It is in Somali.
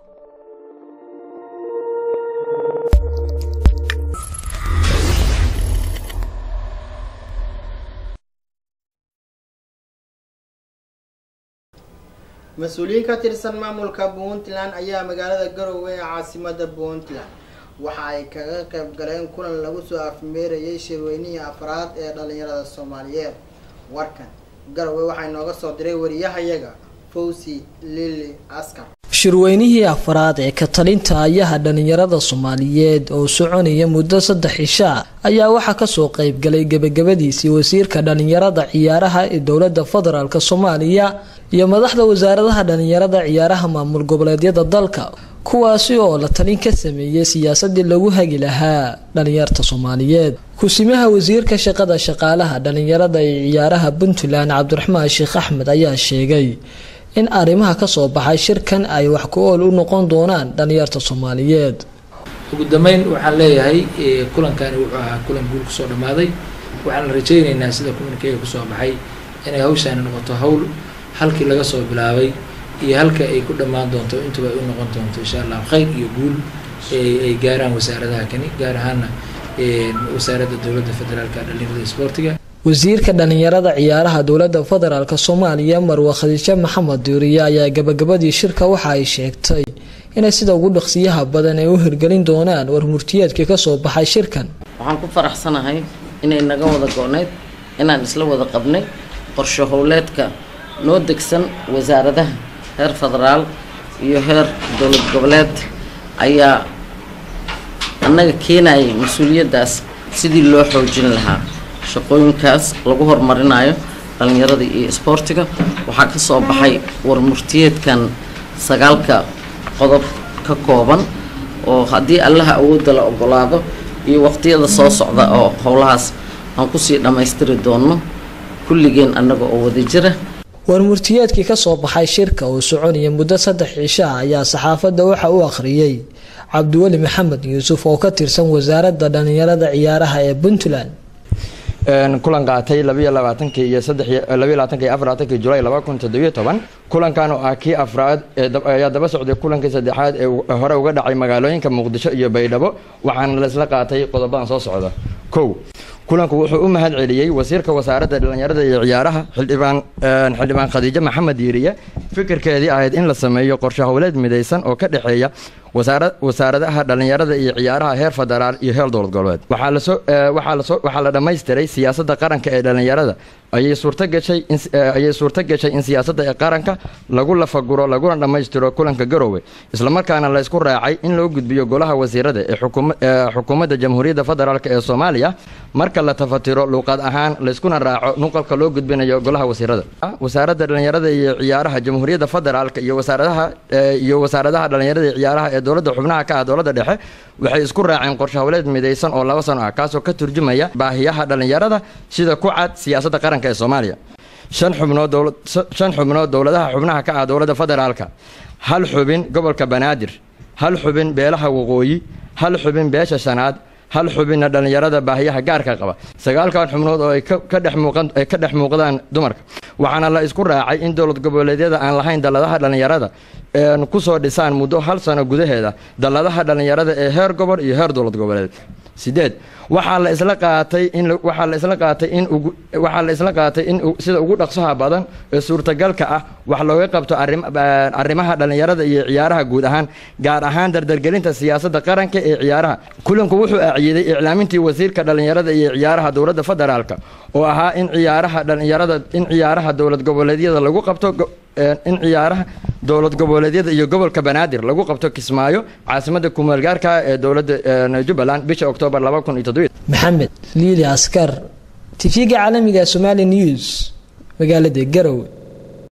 mas-uuliyiin ka tirsan maamulka puntland ayaa magaalada garowe ee caasimada puntland waxa ay kaga qayb galeen kulan lagu soo afmeerayay shirweynihii afraad ee dhalinyarada soomaaliyeed warkan garowe waxaa inooga soo diray wariyahayaga fawsi lili askar shirweynihii afraad ee ka talinta ayaha dhalinyarada soomaaliyeed oo soconaya muddo saddex cisha ayaa waxaa kasoo qeybgalay gebagabadiisii wasiirka dhalinyarada ciyaaraha ee dowlada federaalk soomaaliya iyo madaxda wasaaradaha dhalinyarada ciyaaraha maamul goboleedyada dalka kuwaasi oo la talin ka sameeyey siyaasadii lagu hagi lahaa dhalinyarta soomaaliyeed kusimaha wasiirka shaqada shaqaalaha dhalinyarada ee ciyaaraha puntland cabdiraxmaan sheekh axmed ayaa sheegay in arrimaha kasoo baxay shirkan ay wax ku ool u noqon doonaan dhalinyarta soomaaliyeed ugu dambeyn waxaan leeyahay kulankani wuxuu ahaa kulan guul kusoo dhammaaday waxaan rajaynaynaa sida kulankeega kusoo baxay inay hawshaani noqoto hawl halkii laga soo bilaabay iyo halka ay ku dhammaan doonto intuba ay u noqon doonto insha allah khayr iyo guul ay gaaraan wasaaradaha kani gaar ahaana wasaaradda dowladda federaalka dhalinyarada isboortiga wasiirka dhalinyarada ciyaaraha dowlada federaalk soomaaliya marwe khadiijo maxamed duuriye ayaa gabagabadii shirka waxa ay sheegtay inay sida ugu dhaqsiyaha badan ay u hirgelin doonaan warmurtiyeedkii kasoo baxay shirkan waxaan ku faraxsanahay inay naga wada go-neyd inaan isla wada qabnay qorsho howleedka noo degsan wasaaradaha heer federaal iyo heer dowlad goboleed ayaa annaga keenayay mas-uuliyaddaas sidii loo xoojin lahaa shaqooyinkaas lagu horumarinayo dhalinyarada iyo isboortiga waxaa ka soo baxay warmurtiyeedkan sagaalka qodob ka kooban oo haddii allaha awoodda la ogolaado iyo waqtiyada soo socda oo howlahaas aan kusii dhammaystiri doono kulligeen annaga oo wada jira warmurtiyeedkii kasoo baxay shirka oo soconaya muddo saddex cishaa ayaa saxaafadda waxa u akhriyey cabdiweli maxamed yuusuf oo ka tirsan wasaaradda dhalinyarada ciyaaraha ee puntland kulan qaatay labayo labaatankii iyo sadelabayo labaatanki iyo afar labatankii julaay laba kun toddobiyo toban kulankan oo ah kii afraad ayaa daba socday kulankii saddexaad ee hore uga dhacay magaalooyinka muqdisho iyo baydhabo waxaana laisla qaatay qodobadan soo socda kow kulanku wuxuu u mahad celiyey wasiirka wasaaradda dhalinyarada iyo ciyaaraha xildhibaan xildhibaan khadiijo maxamed yiiriye fikirkeedii ahayd in la sameeyo qorshe howleed midaysan oo ka dhexeeya wasaaradaha dhalinyarada iyo ciyaaraha heer federaal iyo heer dowlad goboleed waxaa la dhammaystiray siyaasadda qaranka ee dhalinyarada ayay suurtagashay ayay suurto gashay in siyaasadda ee qaranka lagu lafaguro laguna dhammaystiro kulanka garowe islamarkaana la isku raacay in loo gudbiyo golaha wasiirada ee xukuumadda jamhuuriyadda federaalk ee soomaaliya marka la tafatiro luuqad ahaan layskuna raaco nuqalka loo gudbinayo golaha wasiirada wasaaradda dhalinyarada iyo ciyaaraha jamhuuriyadda federaalk iyo wasaaradaha iyo wasaaradaha dhalinyarada iyo ciyaaraha ee dowladda xubnaha ka ah dowladda dhexe waxay isku raaceen qorshe howleed midaysan oo laba sano ah kaasoo ka turjumaya baahiyaha dhalinyarada sida ku cad siyaasadda qaranka ee soomaaliya shan xubnood shan xubnood dowladaha xubnaha ka ah dowladda federaalka hal xubin gobolka banaadir hal xubin beelaha waqooyi hal xubin beesha shanaad hal xubinna dhalinyarada baahiyaha gaarka qaba sagaalkan xubnood oo ay ka dhex muuqan ay ka dhex muuqdaan dumarka waxaana la isku raacay in dowlad goboleedyada aan lahayn dalladaha dhalinyarada kusoo dhisaan muddo hal sano gudaheeda dalladaha dhalinyarada ee heer gobol iyo heer dowlad goboleed sideed waxaa la isla qaatay in waxaa la isla qaatay in waxaa la isla qaatay in sida ugu dhaqsaha badan ee suurtagalka ah wax looga qabto arrimaha dhalinyarada iyo ciyaaraha guud ahaan gaar ahaan dardargelinta siyaasadda qaranka ee ciyaaraha kulanku wuxuu aaciiday iclaamintii wasiirka dhalinyarada iyo ciyaaraha dowladda federaalka oo ahaa in ciyaaraha dhalinyarada in ciyaaraha dowlad goboleedyada lagu qabto in ciyaaraha dowlad goboleedyada iyo gobolka banaadir lagu qabto kismaayo caasimadda kumaalgaarka ee dowladda jubbaland bisha oktoobar laba kun iyo toddobiyo maxamed liili askar tv-ga caalamiga somali news magaalada garowe